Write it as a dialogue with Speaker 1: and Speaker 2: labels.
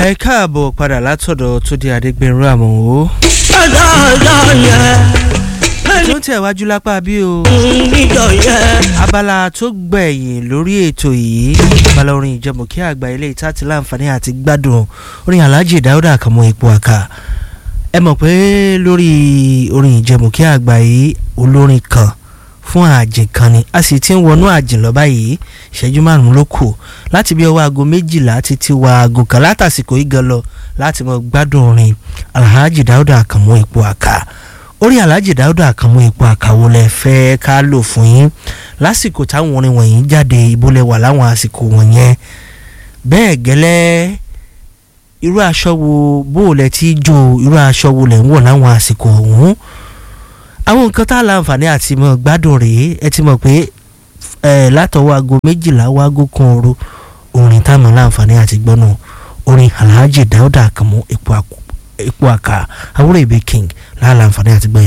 Speaker 1: ẹ káàbọ̀ padà látọ̀dọ̀ tó di adégbèrú àmọ́ o.
Speaker 2: ọlọ́ọ̀lọ́ yẹn
Speaker 1: tó ń tẹ̀wájú lápá bí o.
Speaker 2: níjọ yẹn.
Speaker 1: abala tó gbẹ̀yìn lórí ètò yìí abala orin ìjẹmọ̀kí àgbà ilé ìta ti láǹfààní àti gbádùn orin alhaji dáúdà àkànmọ́ ipò àkà ẹ mọ̀ pé lórí orin ìjẹmọ̀kí àgbà yìí olórin kan fún àjìn kan ni a sì ti ń wọnú àjìn lọ báyìí ìṣẹ́jú márùn-ún ló kù láti bí ọwọ́ aago méjìlá títí wa aago kan látàsìkò yìí gan lọ láti mọ gbádùn orin alhaji dáúdà àkànmọ́ ipò àkà orí alhaji dáúdà àkànmọ́ ipò àkàwọ́ lẹ fẹ́ ká lò fún yín lásìkò táwọn orin wọ̀nyí jáde ìbólẹ̀ wà láwọn àsìkò wọ̀nyẹn bẹ́ẹ̀ gẹ́lẹ́ irú aṣọ wo bóòlẹ̀ tí jó irú aṣọ wo lẹ̀ ń wọ̀ láwọn àsìkò ọ̀hún àwọn nǹkan tá a láǹfààní àti mọ̀ gbádùn rèé ẹ ti mọ̀ pé ẹ látọwọ́ aago méjìlá waago kan òru orin táwọn láǹfààní àti gbọ́nà orin alhaji dáúdà àkànmọ́ ipò àkà àwúrò ìbí king láàlàǹfààní àti gbọ́n